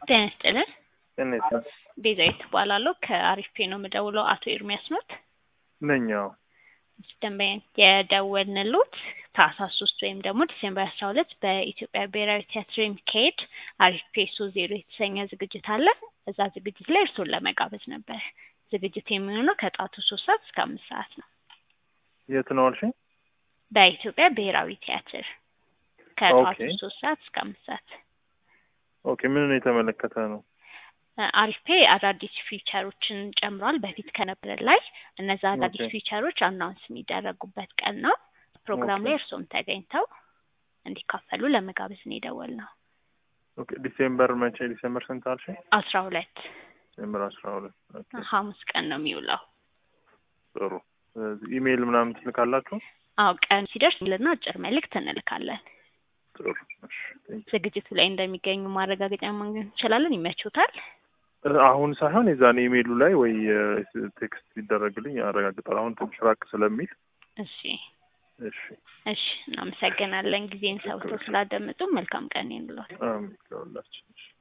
ጤና ይስጥልን። ጤና ይስጥልን። ቤዛዊት እባላለሁ ከአሪፍ ፔ ነው የምደውለው። አቶ ኤርሚያስ ኖት? ነኝ። አዎ። ደንበኛ የደወልንሎት ታህሳስ ሶስት ወይም ደግሞ ዲሴምበር አስራ ሁለት በኢትዮጵያ ብሔራዊ ቲያትር የሚካሄድ አሪፍ ፔ ሶ ዜሮ የተሰኘ ዝግጅት አለ። እዛ ዝግጅት ላይ እርስዎን ለመጋበዝ ነበር። ዝግጅት የሚሆነው ከጠዋቱ ሶስት ሰዓት እስከ አምስት ሰዓት ነው። የት ነው አልሽኝ? በኢትዮጵያ ብሔራዊ ቲያትር ከጠዋቱ ኦኬ። ሶስት ሰዓት እስከ አምስት ሰዓት ኦኬ። ምንን የተመለከተ ነው? አሪፍ ፔ አዳዲስ ፊቸሮችን ጨምሯል። በፊት ከነበረ ላይ እነዛ አዳዲስ ኦኬ። ፊቸሮች አናውንስ የሚደረጉበት ቀን ነው። ፕሮግራም ኦኬ። ላይ እርስዎም ተገኝተው እንዲካፈሉ ለመጋበዝ ነው የደወልነው። ኦኬ። ዲሴምበር መቼ? ዲሴምበር ስንት አልሽኝ? አስራ ሁለት ዲሴምበር አስራ ሁለት ኦኬ። ሐሙስ ቀን ነው የሚውለው። ጥሩ። ስለዚህ ኢሜይል ምናምን ትልካላችሁ? አዎ ቀን ሲደርስ ልና አጭር መልእክት እንልካለን። ጥሩ። እሺ። ቴንክ ዩ። ዝግጅቱ ላይ እንደሚገኙ ማረጋገጫ ማግኘት እንችላለን። ይመችዎታል? እ አሁን ሳይሆን የዛኔ ኢሜይሉ ላይ ወይ እ ቴክስት ቢደረግልኝ ያረጋግጣል። አሁን ትንሽ ራቅ ስለሚል እሺ እሺ። እሺ፣ እናመሰግናለን ጊዜን ሰውተው ስላደመጡ። መልካም ቀን ይሁንልዎት። አሜን ለሁላችን። እሺ።